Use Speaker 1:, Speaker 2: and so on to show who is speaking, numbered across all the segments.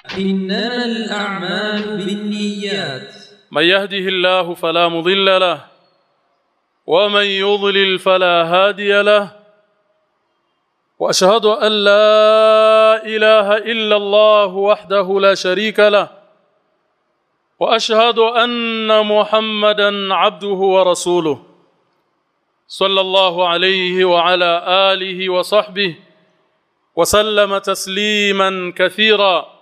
Speaker 1: إنما الأعمال بالنيات
Speaker 2: من يهده الله فلا مضل له ومن يضلل فلا هادي له واشهد ان لا اله الا الله وحده لا شريك له واشهد ان محمدا عبده ورسوله صلى الله عليه وعلى اله وصحبه وسلم تسليما كثيرا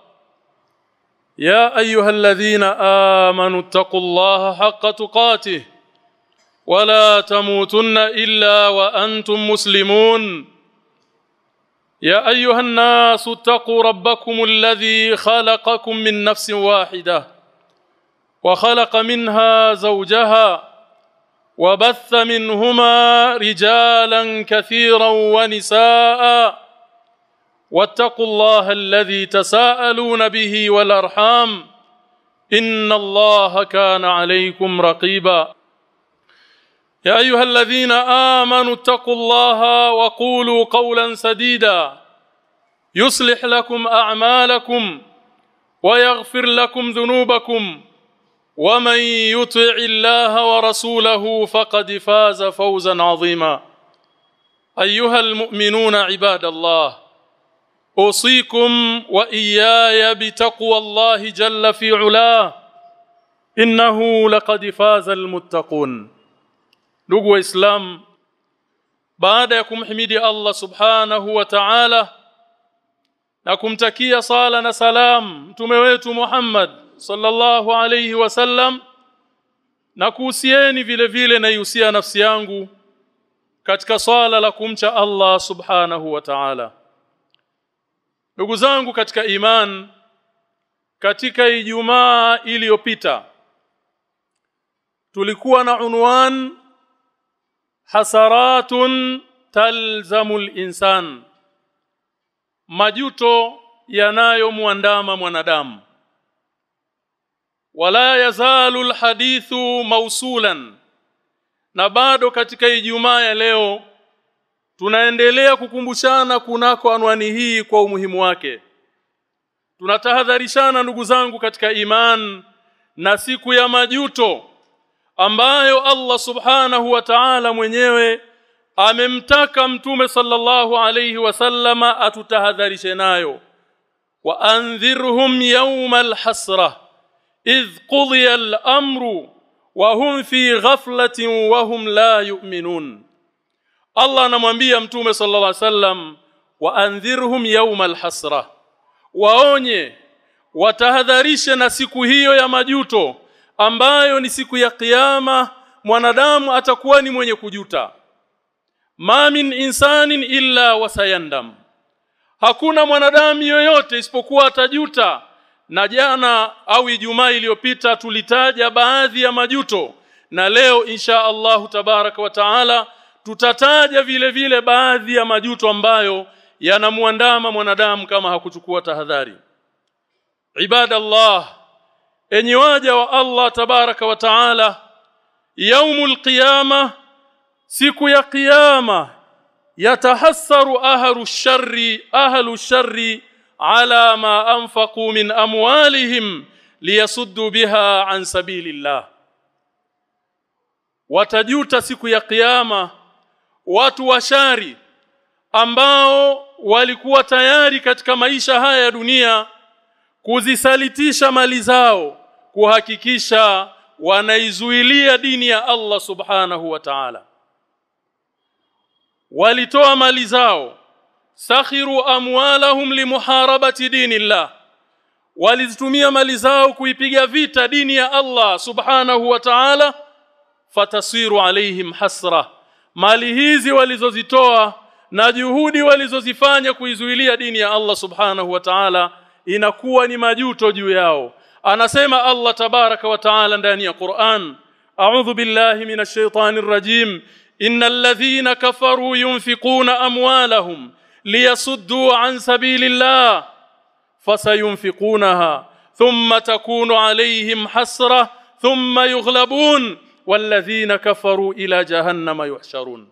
Speaker 2: يا ايها الذين امنوا اتقوا الله حق تقاته ولا تموتن الا وانتم مسلمون يا ايها الناس اتقوا ربكم الذي خلقكم من نفس واحده وخلق منها زوجها وبث منهما رجالا كثيرا ونساء واتقوا الله الذي تساءلون به والارحام ان الله كان عليكم رقيبا يا ايها الذين امنوا اتقوا الله وقولوا قولا سديدا يصلح لكم اعمالكم ويغفر لكم ذنوبكم ومن يطع الله ورسوله فقد فاز فوزا عظيما ايها المؤمنون عباد الله اوصيكم واياي بتقوى الله جل في علاه انه لقد فاز المتقون ndugu waislamu baada ya kumhimidi Allah subhanahu wa ta'ala na kumtakia sala na salam mtume wetu Muhammad sallallahu alayhi wasallam na kuhusieni vile vile na ihusia nafsi yangu katika swala la kumcha Allah subhanahu wa ta'ala ndugu zangu katika iman katika ijumaa iliyopita tulikuwa na unwan hasaratun talzamu insan majuto yanayomwandama mwanadamu wala yazalu alhadithu mausulan na bado katika ijumaa ya leo tunaendelea kukumbushana kunako anwani hii kwa umuhimu wake tunatahadharishana ndugu zangu katika iman na siku ya majuto ambayo Allah subhanahu wa ta'ala mwenyewe amemtaka mtume sallallahu alayhi wasallama atutahadharishe nayo wa anzirhum yawmal hasra idh qudiya al-amru wa hum fi ghaflatin wa hum la yu'minun Allah anamwambia mtume sallallahu alayhi wasallam wa anzirhum yawmal hasra waonye watahadharishe na siku hiyo ya majuto ambayo ni siku ya kiyama mwanadamu atakuwa ni mwenye kujuta ma min insanin illa wasayandam hakuna mwanadamu yoyote isipokuwa atajuta na jana au ijumaa iliyopita tulitaja baadhi ya majuto na leo insha Allahu tabaraka wa taala tutataja vile vile baadhi ya majuto ambayo yanamuandama mwanadamu kama hakuchukua tahadhari ibadallah enyi waja wa Allah tabaraka wa taala yaumul qiyama siku ya kiyama yatahassaru ahlu sharri ahlu sharri ala ma anfaqu min amwalihim liyasuddu biha an sabilillah watajuta siku ya kiyama watu washari ambao walikuwa tayari katika maisha haya ya dunia kuzisalitisha mali zao kuhakikisha wanaizuilia dini ya Allah subhanahu wa ta'ala walitoa mali zao sakhiru amwalahum limuharabati dinillah walizitumia mali zao kuipiga vita dini ya Allah subhanahu wa ta'ala fatasiru alaihim hasra mali hizi walizozitoa na juhudi walizozifanya kuizuilia dini ya Allah subhanahu wa ta'ala inakuwa ni majuto juu yao anasema Allah tabaraka wa taala ndani ya Qur'an a'udhu billahi minash shaitanir rajim innal ladhina kafaru yunfiquna amwalahum liyasuddu an sabilillah fasayunfiqunaha thumma takunu alayhim hasra thumma yughlabun walladhina kafaru ila jahannama yuhsharun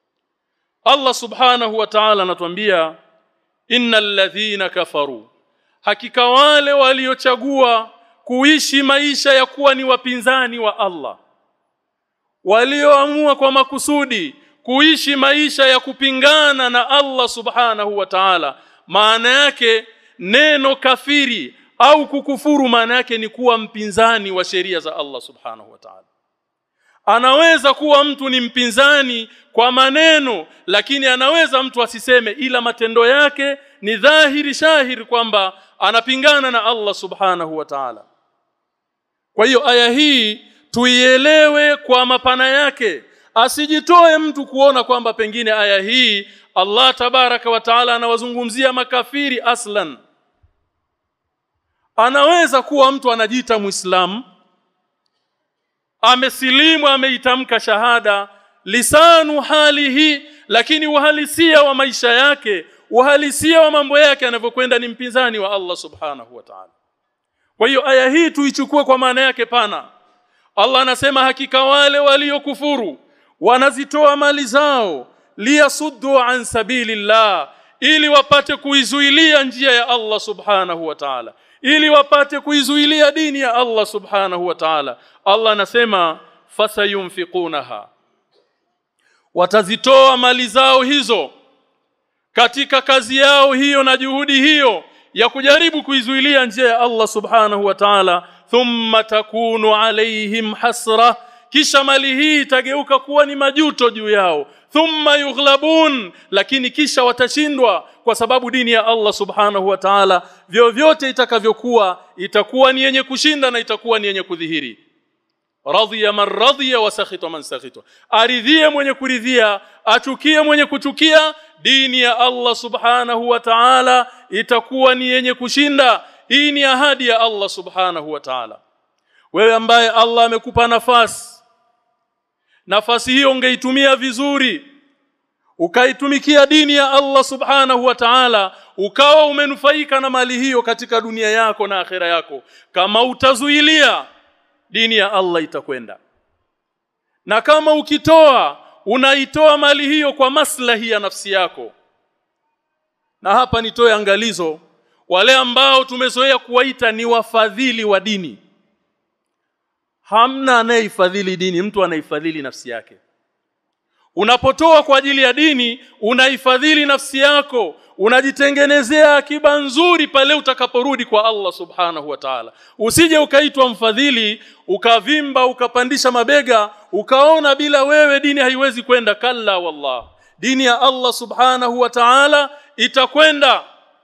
Speaker 2: Allah subhanahu wa ta'ala anatuambia innal ladhina kafaru hakika wale waliochagua kuishi maisha ya kuwa ni wapinzani wa Allah walioamua kwa makusudi kuishi maisha ya kupingana na Allah subhanahu wa ta'ala maana yake neno kafiri au kukufuru maana yake ni kuwa mpinzani wa sheria za Allah subhanahu wa ta'ala anaweza kuwa mtu ni mpinzani kwa maneno lakini anaweza mtu asiseme ila matendo yake ni dhahiri shahiri kwamba anapingana na Allah subhanahu wa ta'ala kwa hiyo aya hii tuielewe kwa mapana yake asijitoe mtu kuona kwamba pengine aya hii Allah tabaraka wa taala anawazungumzia makafiri aslan anaweza kuwa mtu anajiita muislamu amesilimu ameitamka shahada lisanu halihi lakini uhalisia wa maisha yake uhalisia wa mambo yake anavyokwenda ni mpinzani wa Allah subhanahu wa ta'ala kwa hiyo aya hii tuichukue kwa maana yake pana Allah anasema hakika wale waliokufuru wanazitoa mali zao liyasuddu an sabilillah ili wapate kuizuilia njia ya Allah subhanahu wa ta'ala ili wapate kuizuilia dini ya Allah subhanahu wa ta'ala Allah anasema fasayunfiqunaha watazitoa mali zao hizo katika kazi yao hiyo na juhudi hiyo ya kujaribu kuizuilia njia ya Allah subhanahu wa ta'ala thumma takunu alaihim hasra kisha mali hii itageuka kuwa ni majuto juu yao thumma yughlabun lakini kisha watashindwa kwa sababu dini ya Allah subhanahu wa ta'ala vyovyote itakavyokuwa itakuwa ni yenye kushinda na itakuwa ni yenye kudhihiri radhiya man radhiya wa sakhita man sakhita aridhie mwenye kuridhia achukie mwenye kuchukia dini ya Allah subhanahu wa ta'ala itakuwa ni yenye kushinda hii ni ahadi ya Allah subhanahu wa ta'ala wewe ambaye Allah amekupa nafasi nafasi hiyo ungeitumia vizuri ukaitumikia dini ya Allah subhanahu wa ta'ala ukawa umenufaika na mali hiyo katika dunia yako na akhera yako kama utazuilia dini ya Allah itakwenda na kama ukitoa unaitoa mali hiyo kwa maslahi ya nafsi yako na hapa nitoe angalizo wale ambao tumezoea kuwaita ni wafadhili wa dini hamna anayefadhili dini mtu anaifadhili nafsi yake unapotoa kwa ajili ya dini unaifadhili nafsi yako unajitengenezea akiba nzuri pale utakaporudi kwa Allah subhanahu wa ta'ala usije ukaitwa mfadhili ukavimba ukapandisha mabega ukaona bila wewe dini haiwezi kwenda kalla wallah dini ya Allah subhanahu wa ta'ala itakwenda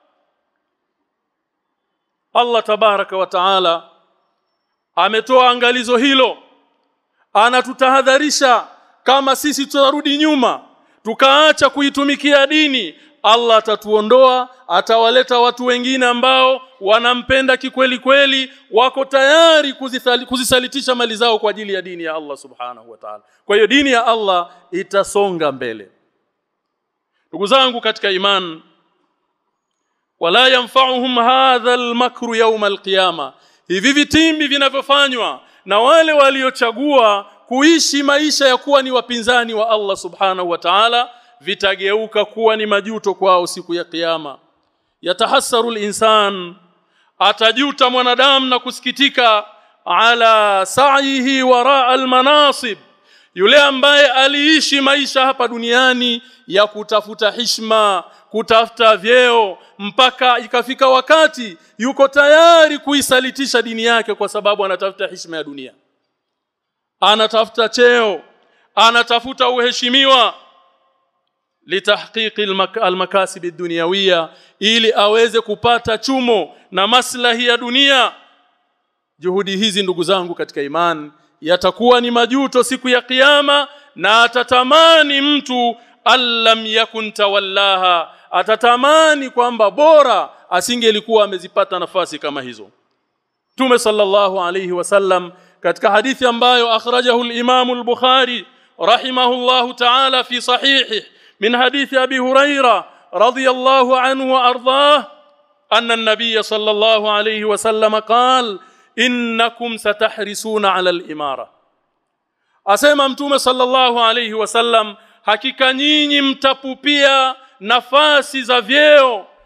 Speaker 2: Allah tabaraka wa ta'ala ametoa angalizo hilo anatutahadharisha kama sisi tutarudi nyuma tukaacha kuitumikia dini Allah atatuondoa atawaleta watu wengine ambao wanampenda kikweli kweli wako tayari kuzithali, kuzisalitisha mali zao kwa ajili ya dini ya Allah subhanahu wa ta'ala kwa hiyo dini ya Allah itasonga mbele ndugu zangu katika iman wala yanfa'uhum hadha al-makru yawm al-qiyama hivi vitimbi vinavyofanywa na wale waliochagua kuishi maisha ya kuwa ni wapinzani wa Allah subhanahu wa ta'ala vitageuka kuwa ni majuto kwao siku ya kiyama yatahassaru al-insan atajuta mwanadamu na kusikitika ala sa'ihi wara al-manasib yule ambaye aliishi maisha hapa duniani ya kutafuta hishma kutafuta vyeo mpaka ikafika wakati yuko tayari kuisalitisha dini yake kwa sababu anatafuta heshima ya dunia anatafuta cheo anatafuta uheshimiwa litahqiqi almakasib ad-dunyawiyya ili aweze kupata chumo na maslahi ya dunia juhudi hizi ndugu zangu katika imani yatakuwa ni majuto siku ya kiyama na atatamani mtu allam yakun tawallaha atatamani kwamba bora asingelikuwa amezipata nafasi kama hizo Tume sallallahu alayhi wasallam katika hadithi ambayo akhrajahu al-Imam al-Bukhari rahimahullahu ta'ala fi sahihi min hadithi Abi Huraira radiyallahu anhu wa ardhah anna an-nabiy sallallahu alayhi wasallam qala innakum satahrisuna 'ala al-imara asema mtume sallallahu alayhi wasallam hakika nyinyi mtapupia nafasi za vyeo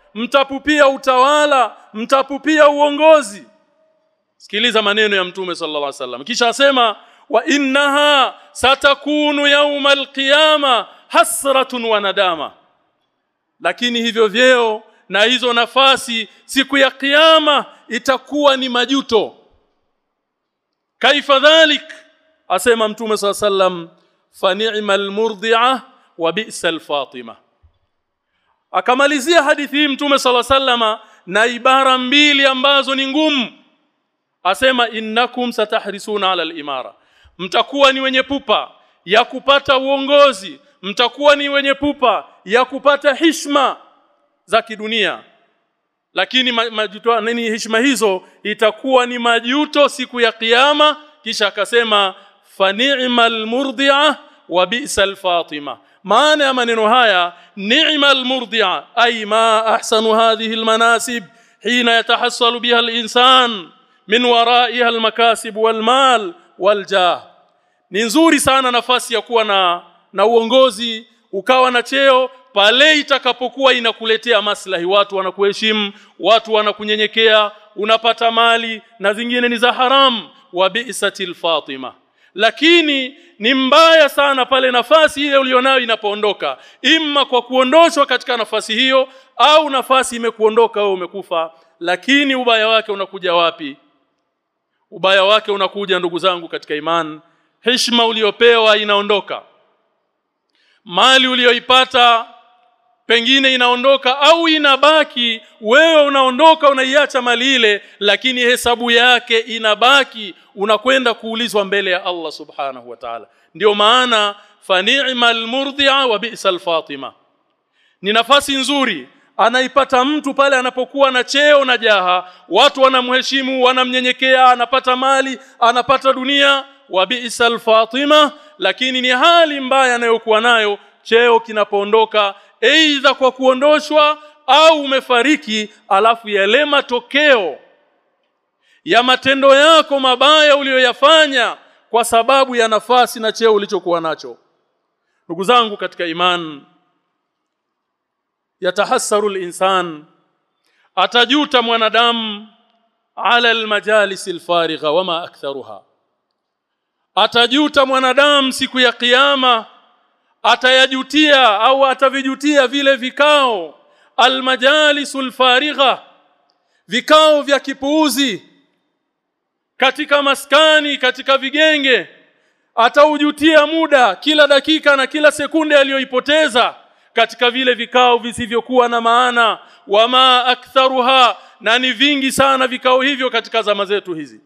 Speaker 2: mtapupia utawala mtapupia uongozi sikiliza maneno ya mtume sallallahu alaihi wasallam kisha asema wa innaha satakunu yawma alqiyama hasratun wa nadama lakini hivyo vyeo na hizo nafasi siku ya kiyama itakuwa ni majuto kaifa dhalik asema mtume saa sallam fa ni'mal murdi'a wa bi'sal fatima akamalizia hadithi hii mtume sala sallama na ibara mbili ambazo ni ngumu asema innakum satahrisuna ala al-imara mtakuwa ni wenye pupa ya kupata uongozi mtakuwa ni wenye pupa ya kupata hishma za kidunia lakini majuto nini heshima hizo itakuwa ni majuto siku ya kiyama kisha akasema fa ni'mal murdi'a wa bi'sal fatima maana ya maneno haya ni'mal murdi'a ay ma ahsanu hadhihi almanasib hina yatahassalu biha alinsan min wara'iha almakasib walmal waljah ni nzuri sana nafasi ya kuwa na na uongozi ukawa na cheo pale itakapokuwa inakuletea maslahi watu wanakuheshimu watu wanakunyenyekea unapata mali na zingine ni za haram wa bi'satil fatima lakini ni mbaya sana pale nafasi ile ulionayo inapoondoka imma kwa kuondoshwa katika nafasi hiyo au nafasi imekuondoka wewe umekufa lakini ubaya wake unakuja wapi ubaya wake unakuja ndugu zangu katika imani heshima uliopewa inaondoka mali uliyoipata pengine inaondoka au inabaki wewe unaondoka unaiacha mali ile lakini hesabu yake inabaki unakwenda kuulizwa mbele ya Allah subhanahu wa ta'ala ndio maana fa ni'mal murdi'a wa bi'sal fatima ni nafasi nzuri anaipata mtu pale anapokuwa na cheo na jaha watu wanamheshimu wanamnyenyekea anapata mali anapata dunia wa bi'sal fatima lakini ni hali mbaya anayokuwa nayo cheo kinapoondoka aidha kwa kuondoshwa au umefariki alafu yale matokeo ya matendo yako mabaya uliyoyafanya kwa sababu ya nafasi na cheo ulichokuwa nacho ndugu zangu katika iman yatahassaru insan atajuta mwanadamu ala almajalis alfarigha wama aktharuha atajuta mwanadamu siku ya kiyama atayajutia au atavijutia vile vikao almajalisul farigha vikao vya kipuuzi katika maskani katika vigenge ataujutia muda kila dakika na kila sekunde aliyoipoteza katika vile vikao visivyokuwa na maana wama aktharuha na ni vingi sana vikao hivyo katika zama zetu hizi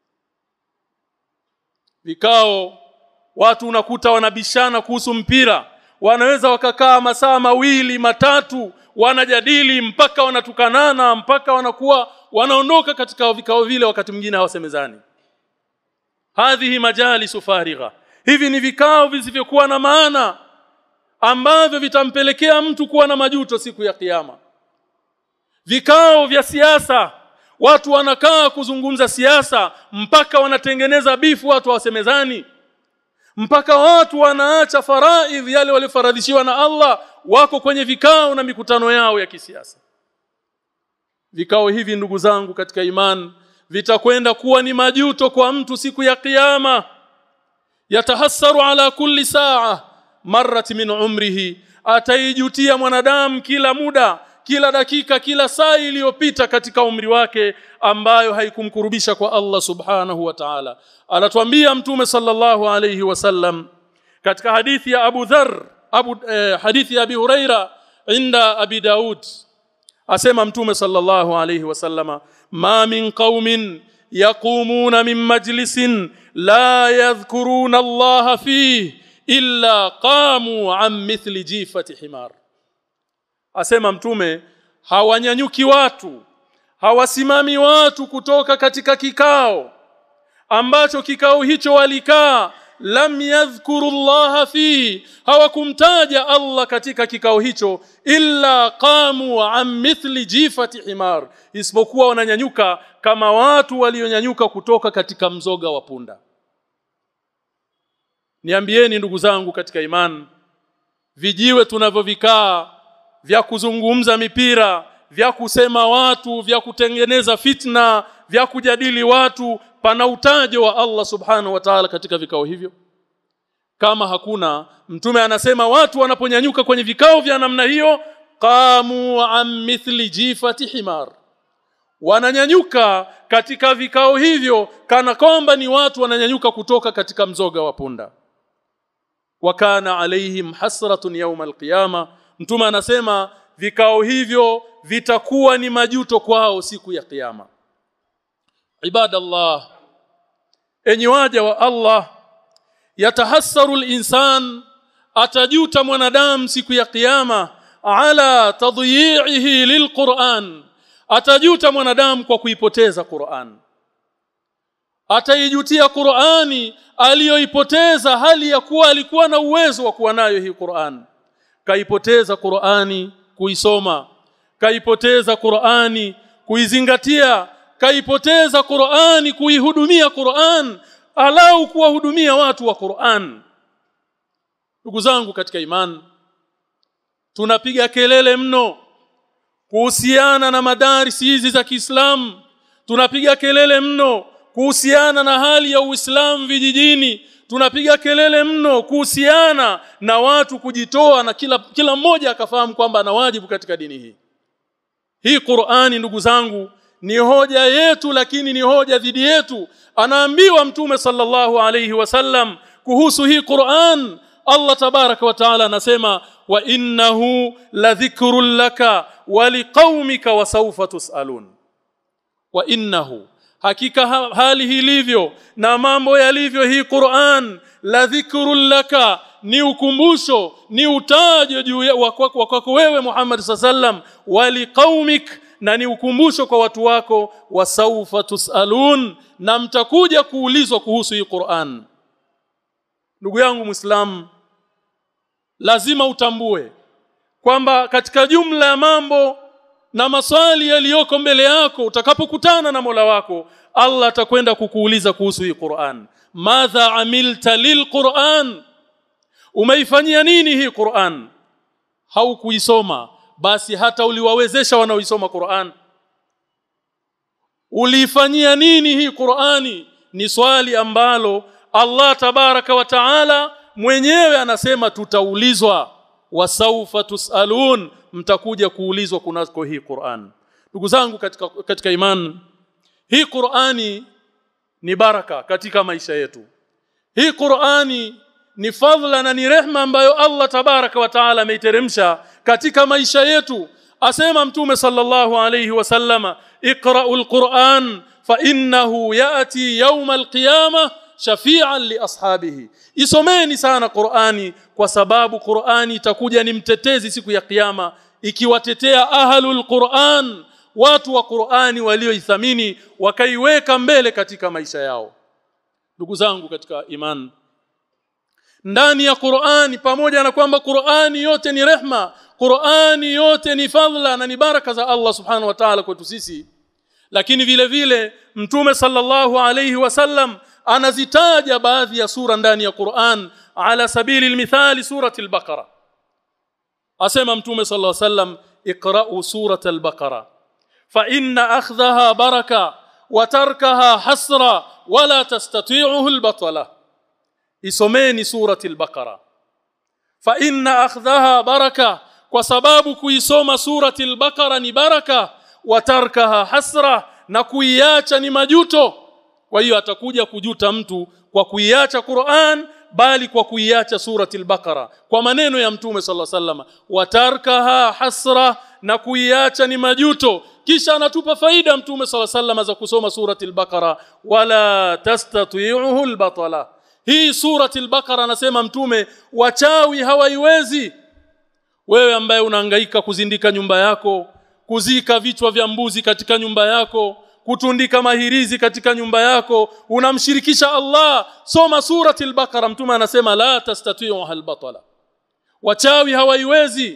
Speaker 2: vikao watu unakuta wanabishana kuhusu mpira wanaweza wakakaa masaa mawili matatu wanajadili mpaka wanatukanana mpaka wanakuwa wanaondoka katika vikao vile wakati mwingine hawasemezani hadhihi majalisu farigha hivi ni vikao visivyokuwa na maana ambavyo vitampelekea mtu kuwa na majuto siku ya kiyama vikao vya siasa watu wanakaa kuzungumza siasa mpaka wanatengeneza bifu watu hawasemezani mpaka watu wanaacha faraidh yale waliofaradhishiwa na Allah wako kwenye vikao na mikutano yao ya kisiasa vikao hivi ndugu zangu katika iman vitakwenda kuwa ni majuto kwa mtu siku ya kiyama yatahassaru ala kulli saa marrat min umrihi ataijutia mwanadamu kila muda kila dakika kila saa iliyopita katika umri wake ambayo haikumkurubisha kwa Allah subhanahu wa ta'ala anatuambia mtume sallallahu alayhi wasallam katika hadithi ya Abu Dharr Abu eh, hadithi ya Abi Huraira inda Abi Daud asema mtume sallallahu alayhi wasallama ma min qaumin yaqumuna min majlisin la yadhkuruna Allah fihi illa qamu an mithli jifati himar asema mtume hawanyanyuki watu hawasimami watu kutoka katika kikao ambacho kikao hicho walikaa lam yadhkuru Allah fi hawakumtaja Allah katika kikao hicho illa qamu an mithli jifati himar isipokuwa wananyanyuka kama watu walionyanyuka kutoka katika mzoga wa punda niambieni ndugu zangu katika imani vijiwe tunavyovikaa vya kuzungumza mipira vya kusema watu vya kutengeneza fitna vya kujadili watu pana utajo wa Allah subhanahu wa ta'ala katika vikao hivyo kama hakuna mtume anasema watu wanaponyanyuka kwenye vikao vya namna hiyo qamu an mithli jifati himar wananyanyuka katika vikao hivyo kana kwamba ni watu wananyanyuka kutoka katika mzoga wa punda wakana alaihim hasratun yawm alqiyama mtume anasema vikao hivyo vitakuwa ni majuto kwao siku ya kiyama ibadallah enyi waja wa Allah yatahassaru al-insan atajuta mwanadamu siku ya kiyama ala tadyi'ihi lilquran atajuta mwanadamu kwa kuipoteza Qur'an ataijutia Qur'ani aliyoipoteza hali ya kuwa alikuwa na uwezo wa kuwa nayo hii Qur'an kaipoteza Qur'ani kuisoma kaipoteza Qur'ani kuizingatia kaipoteza Qur'ani kuihudumia Qur'an alau kuwahudumia watu wa Qur'an ndugu zangu katika imani tunapiga kelele mno kuhusiana na madarisi hizi za Kiislamu tunapiga kelele mno kuhusiana na hali ya Uislamu vijijini tunapiga kelele mno kuhusiana na watu kujitoa na kila kila mmoja akafahamu kwamba ana wajibu katika dini hii hii Qur'ani ndugu zangu ni hoja yetu lakini ni hoja dhidi yetu anaambiwa mtume sallallahu alayhi wasallam kuhusu hii Qur'an Allah tabaraka wa taala anasema wa innahu ladhikrun laka wa liqaumika wa sawfa tusalun wa innahu hakika ha hali hilivyo na mambo yalivyo hii Qur'an la dhikrun laka ni ukumbusho ni utajo juu wa kwako wewe Muhammad sallam wali qaumik na ni ukumbusho kwa watu wako wasaufa tusalun na mtakuja kuulizwa kuhusu hii Qur'an ndugu yangu Muislamu lazima utambue kwamba katika jumla ya mambo na maswali yaliyoko mbele yako utakapokutana na Mola wako Allah atakwenda kukuuliza kuhusu hii Qur'an madha amilta lilquran umeifanyia nini hii Qur'an haukuisoma basi hata uliwawezesha wanaoisoma Qur'an uliifanyia nini hii Qur'ani ni swali ambalo Allah tabaraka wa taala mwenyewe anasema tutaulizwa wasaufa tusalun mtakuja kuulizwa kunako hii Qur'an ndugu zangu katika katika imani hii Qur'ani ni baraka katika maisha yetu hii Qur'ani ni fadhila na ni rehma ambayo Allah tabaraka wa taala ameiteremsha katika maisha yetu asema mtume sallallahu alayhi wasallama iqra'ul Qur'an fa innahu ya'ti yawm al-qiyamah shafi'an li ashabihi isomeni sana Qur'ani kwa sababu Qur'ani itakuja ni mtetezi siku ya kiyama ikiwatetea ahlul Qur'an watu wa Qur'ani walioithamini wakaiweka mbele katika maisha yao ndugu zangu katika imani ndani ya Qur'ani pamoja na kwamba Qur'ani yote ni rehma Qur'ani yote ni fadhila na ni baraka za Allah subhanahu wa ta'ala kwetu sisi lakini vile vile mtume sallallahu alayhi wasallam anazitaja baadhi ya sura ndani ya Qur'an ala sabili almithali surati al-Baqara asema mtume sallallahu alayhi wasallam iqra'u surata al-Baqara fa inna akhdhaha baraka wa tarkaha hasra wala tastati'uhu al-batala isomeni surati al-Baqara fa inna akhdhaha baraka kwa sababu kuisoma surati al-Baqara ni baraka wa tarkaha hasra na kuiacha ni majuto kwa hiyo atakuja kujuta mtu kwa kuiacha Qur'an bali kwa kuiacha surati al-Baqara kwa maneno ya mtume sallallahu alaihi wasallam watarkaha hasra na kuiacha ni majuto kisha anatupa faida mtume sallallahu alaihi wasallam za kusoma surati al-Baqara wala tastati'uhu al-batala hii surati al-Baqara anasema mtume wachawi hawaiwezi wewe ambaye unahangaika kuzindika nyumba yako kuzika vichwa vya mbuzi katika nyumba yako kutundika mahirizi katika nyumba yako unamshirikisha Allah soma surati al-Baqara mtume anasema la tastati'u al-batala wachawi hawaiwezi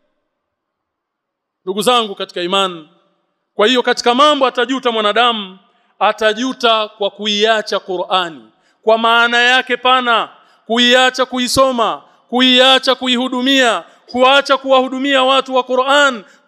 Speaker 2: ndugu zangu katika imani kwa hiyo katika mambo atajuta mwanadamu atajuta kwa kuiacha Qur'ani kwa maana yake pana kuiacha kuisoma kuiacha kuihudumia kuacha kuwahudumia watu wa Qur'an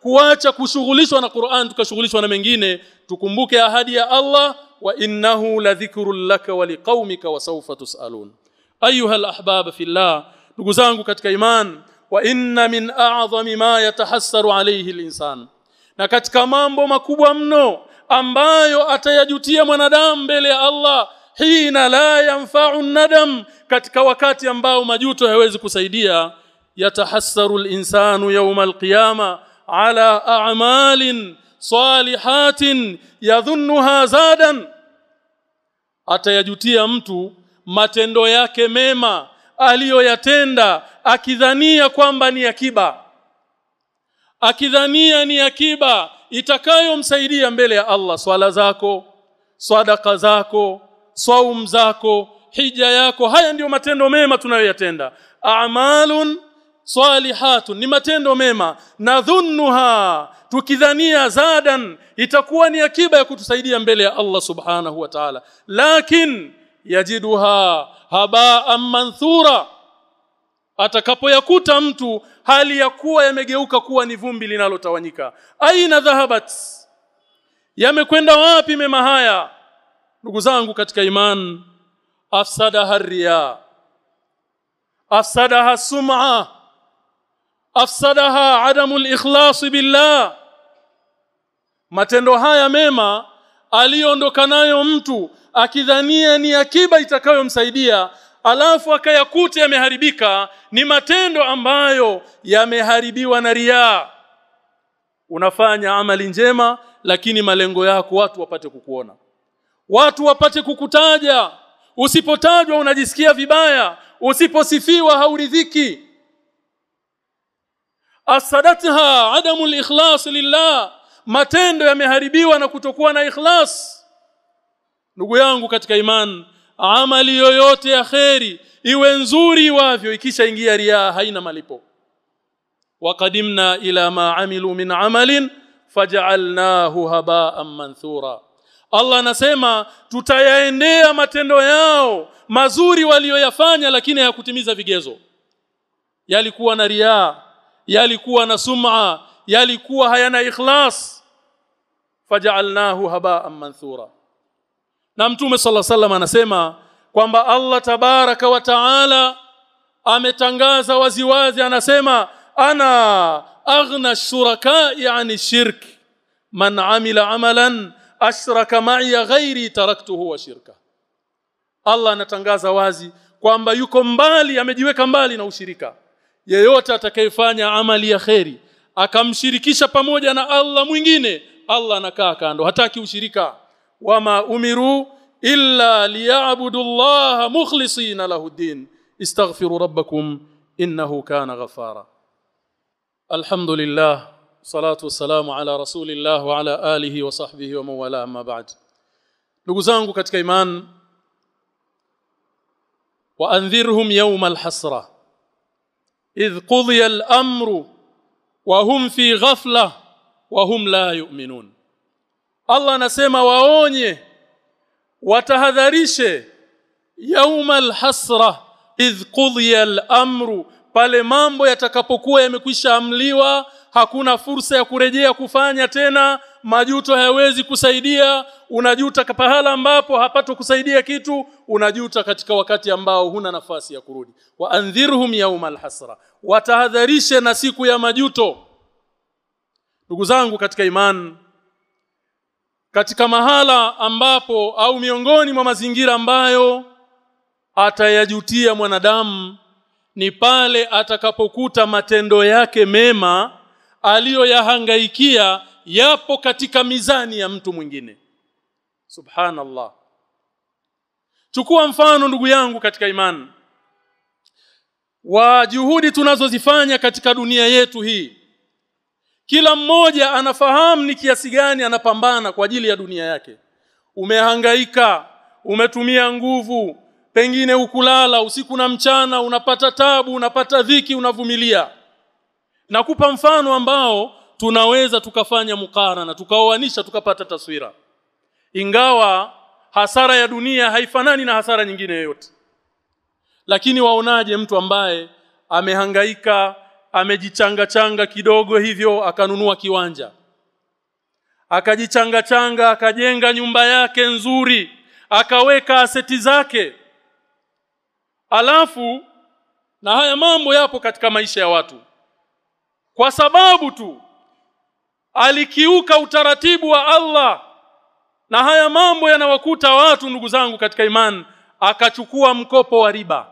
Speaker 2: kuacha kushughulishwa na Qur'an tukashughulishwa na mengine tukumbuke ahadi ya Allah wa innahu ladhikrun laka wa liqaumika wa sawfa tusalun ayuha alahbab fillah ndugu zangu katika iman wa inna min a'zami ma yatahassaru alayhi alinsan na katika mambo makubwa mno ambayo atayajutia mwanadamu mbele ya Allah hina la yanfa'u nadam katika wakati ambao majuto hayawezi kusaidia yatahassaru al-insanu yawm al-qiyama ala a'malin salihatin yadhunnuha zadan atayajutia mtu matendo yake mema aliyoyatenda akidhania kwamba ni akiba akidhania ni akiba itakayomsaidia mbele ya Allah swala zako sadaka zako saum zako hija yako haya ndiyo matendo mema tunayoyatenda a'malun salihatun ni matendo mema nadhunnuha tukidhania zadan itakuwa ni akiba ya kutusaidia mbele ya Allah subhanahu wa ta'ala lakin yajiduha haba'an manthura atakapoyakuta mtu hali ya kuwa yamegeuka kuwa ni vumbi linalotawanyika aina dhahabat yamekwenda wapi mema haya ndugu zangu katika iman afsadaha riya afsadaha sum'a afsadaha adamu ikhlas billah matendo haya mema aliondoka nayo mtu akidhania ni akiba itakayomsaidia alafu akayakuta yameharibika ni matendo ambayo yameharibiwa na riaa unafanya amali njema lakini malengo yako watu wapate kukuona watu wapate kukutaja usipotajwa unajisikia vibaya usiposifiwa hauridhiki asadatha adamu al-ikhlas lillah matendo yameharibiwa na kutokuwa na ikhlas ndugu yangu katika iman amali yoyote ya kheri iwe nzuri iwavyo ikishaingia riaa haina malipo waqadimna ila ma amilu min amalin faj'alnahu haba'an manthura Allah anasema tutayaendea matendo yao mazuri walioyafanya lakini hayakutimiza vigezo yalikuwa na riaa yalikuwa na sum'a yalikuwa hayana ikhlas faj'alnahu haba'an manthura na mtume sala sallam anasema kwamba Allah tabaraka wa taala ametangaza waziwazi anasema ana aghna shuraka'i ani shirk man amila amalan ashraka ma'i ghairi taraktuhu wa shirka Allah anatangaza wazi kwamba yuko mbali amejiweka mbali na ushirika yeyote atakayefanya amali ya kheri akamshirikisha pamoja na Allah mwingine Allah anakaa kando hataki ushirika wama umiru illa liya'budu Allah mukhlisina lahu din istaghfiru rabbakum innahu kana ghafara alhamdulillah salatu wassalamu ala rasulillah wa ala alihi wa sahbihi wa mawala amma ba'd ndugu zangu katika iman wa andhirhum yawm alhasra idh qudiya al-amru wa hum fi ghafla wa hum la yu'minun Allah anasema waonye watahadharishe yaumal hasra idh qudiya al-amru pale mambo yatakapokuwa yamekwisha amliwa hakuna fursa ya kurejea kufanya tena majuto hayawezi kusaidia unajuta pahala ambapo hapato kusaidia kitu unajuta katika wakati ambao huna nafasi ya kurudi wa andhirhum yaumal hasra watahadharishe na siku ya majuto ndugu zangu katika imani katika mahala ambapo au miongoni mwa mazingira ambayo atayajutia mwanadamu ni pale atakapokuta matendo yake mema aliyoyahangaikia yapo katika mizani ya mtu mwingine subhanallah chukua mfano ndugu yangu katika imani wa juhudi tunazozifanya katika dunia yetu hii kila mmoja anafahamu ni kiasi gani anapambana kwa ajili ya dunia yake umehangaika umetumia nguvu pengine ukulala usiku na mchana unapata tabu unapata dhiki unavumilia nakupa mfano ambao tunaweza tukafanya mukarana tukaoanisha tukapata taswira ingawa hasara ya dunia haifanani na hasara nyingine yoyote lakini waonaje mtu ambaye amehangaika amejichanga changa kidogo hivyo akanunua kiwanja akajichanga changa akajenga nyumba yake nzuri akaweka aseti zake alafu na haya mambo yapo katika maisha ya watu kwa sababu tu alikiuka utaratibu wa Allah na haya mambo yanawakuta watu ndugu zangu katika imani akachukua mkopo wa riba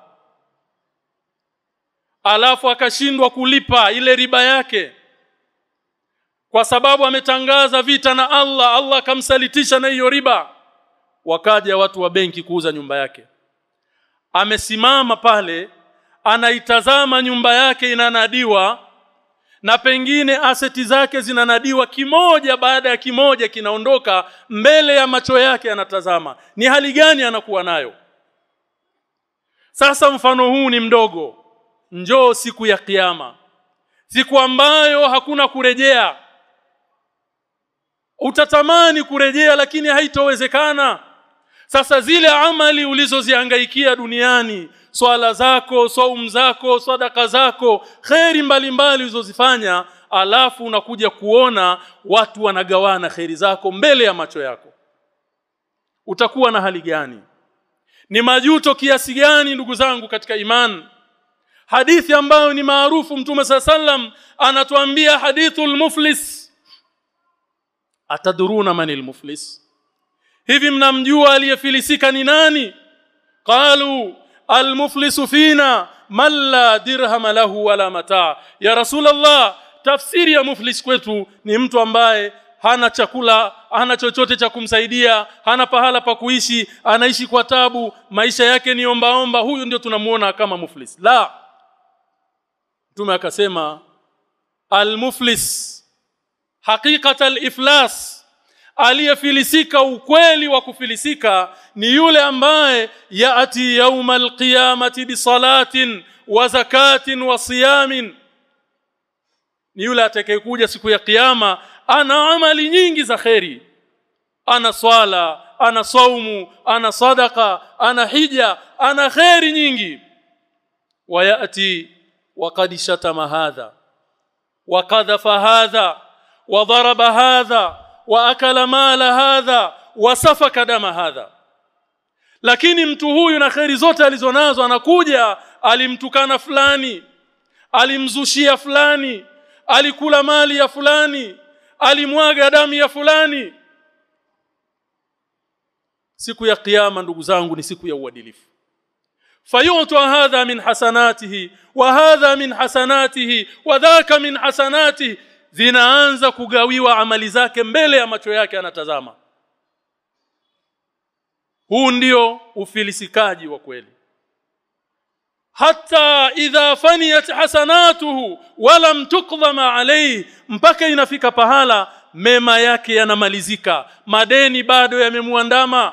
Speaker 2: alafu akashindwa kulipa ile riba yake kwa sababu ametangaza vita na Allah Allah akamsalitisha na hiyo riba wakaja watu wa benki kuuza nyumba yake amesimama pale anaitazama nyumba yake inanadiwa na pengine aseti zake zinanadiwa kimoja baada ya kimoja kinaondoka mbele ya macho yake anatazama ni hali gani anakuwa nayo sasa mfano huu ni mdogo njoo siku ya kiyama siku ambayo hakuna kurejea utatamani kurejea lakini haitowezekana sasa zile amali ulizozihangaikia duniani swala zako saum zako sadaka zako kheri mbalimbali ulizozifanya alafu unakuja kuona watu wanagawana kheri zako mbele ya macho yako utakuwa na hali gani ni majuto kiasi gani ndugu zangu katika imani hadithi ambayo ni maarufu mtume saa sallam anatuambia hadithul muflis ataduruna manil muflis hivi mnamjua aliyefilisika ni nani qalu almuflisu fina man la dirham lahu wala mataa ya rasulullah tafsiri ya muflis kwetu ni mtu ambaye hana chakula hana chochote cha kumsaidia hana pahala pa kuishi anaishi kwa tabu maisha yake ni ombaomba huyu ndio tunamuona kama muflis la mtume akasema almuflis haqiqata aliflas aliyefilisika ukweli wa kufilisika ni yule ambaye yaati yauma alqiyamati bisalatin wa zakatin wa siyamin ni yule atakayekuja siku ya kiyama ana amali nyingi za kheri ana swala ana saumu ana sadaka ana hija ana kheri nyingi wayati وقد شتم هذا وقذف هذا وضرب هذا واكل مال هذا وسفك دم هذا lakini mtu huyu na kheri zote alizonazo anakuja alimtukana fulani alimzushia fulani alikula mali ya fulani alimwaga damu ya fulani siku ya kiyama ndugu zangu ni siku ya uadilifu فيعطى هذا من حسناته وهذا من حسناته وذاك من حسناته zinaanza kugawiwa amali zake mbele ya macho yake anatazama huu ndio ufilisikaji wa kweli hata idha faniyat hasanatuhu walam tuqdhama alayhi mpaka inafika pahala mema yake yanamalizika madeni bado yamemuandama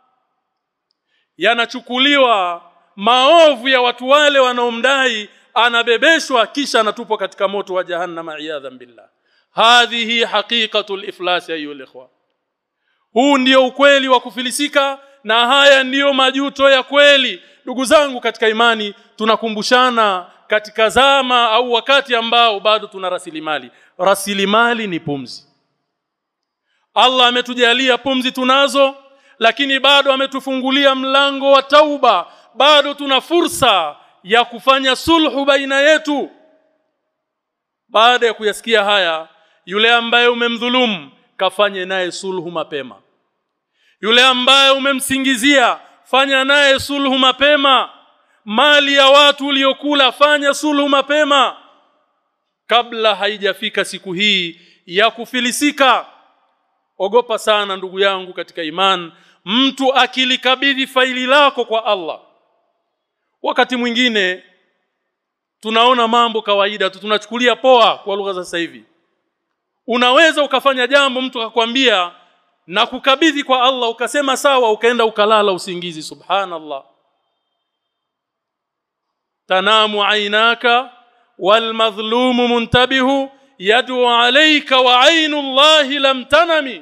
Speaker 2: yanachukuliwa maovu ya watu wale wanaomdai anabebeshwa kisha anatupwa katika moto wa jahannama iyadhan billah hadhihi haqiqatul iflas ayu ikhwa huu ndio ukweli wa kufilisika na haya ndiyo majuto ya kweli ndugu zangu katika imani tunakumbushana katika zama au wakati ambao bado tuna rasilimali rasilimali ni pumzi Allah ametujalia pumzi tunazo lakini bado ametufungulia mlango wa tauba bado tuna fursa ya kufanya sulhu baina yetu baada ya kuyasikia haya yule ambaye umemdhulumu kafanye naye sulhu mapema yule ambaye umemsingizia fanya naye sulhu mapema mali ya watu uliokula fanya sulhu mapema kabla haijafika siku hii ya kufilisika ogopa sana ndugu yangu katika iman mtu akilikabidhi faili lako kwa Allah wakati mwingine tunaona mambo kawaida tu tunachukulia poa kwa lugha za sasa hivi unaweza ukafanya jambo mtu akakwambia na kukabidhi kwa Allah ukasema sawa ukaenda ukalala usingizi subhanallah tanamu ainaka walmadhlumu muntabihu yad'u alayka wa ainu Allahi lam tanami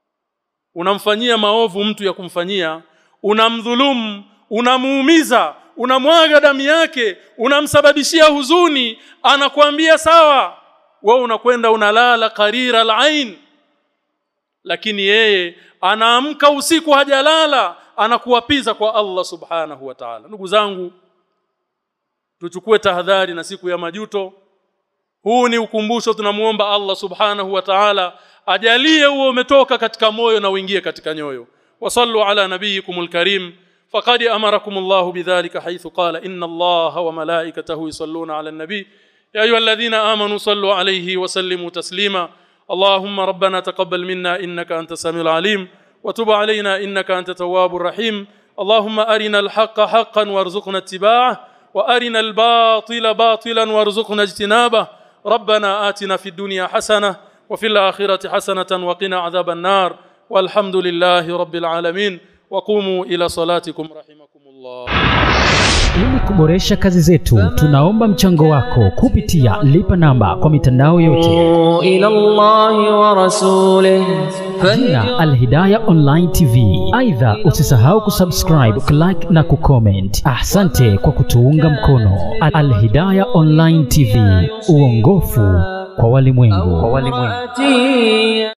Speaker 2: unamfanyia maovu mtu ya kumfanyia unamdhulumu unamuumiza unamwaga damu yake unamsababishia huzuni anakuambia sawa wewe unakwenda unalala qarira al-ain lakini yeye anaamka usiku hajalala anakuwapiza kwa Allah subhanahu wa ta'ala ndugu zangu tuchukue tahadhari na siku ya majuto huu ni ukumbusho tunamuomba Allah subhanahu wa ta'ala ajalie huo umetoka katika moyo na uingie katika nyoyo wasallu ala nabiyikumul karim faqad amarakum Allah bidhalika haythu qala inna Allah wa malaikatahu yusalluna ala an-nabi ya ayyuhalladhina amanu sallu alayhi wa sallimu taslima اللهم ربنا تقبل منا انك انت السميع العليم وتب علينا انك انت التواب الرحيم اللهم ارنا الحق حقا وارزقنا اتباعه وارنا الباطل باطلا وارزقنا اجتنابه ربنا آتنا في الدنيا حسنه وفي الاخره حسنه وقنا عذاب النار والحمد لله رب العالمين وقوموا الى صلاتكم رحمكم الله
Speaker 3: Ili kuboresha kazi zetu, tunaomba mchango wako kupitia lipa namba kwa mitandao yote.
Speaker 1: إلى الله ورسوله
Speaker 3: Jina Alhidaya Online TV. Aidha, usisahau kusubscribe, kulike na kucomment. Asante kwa kutuunga mkono. Alhidaya Online TV, uongofu kwa walimwengu.
Speaker 1: فاتي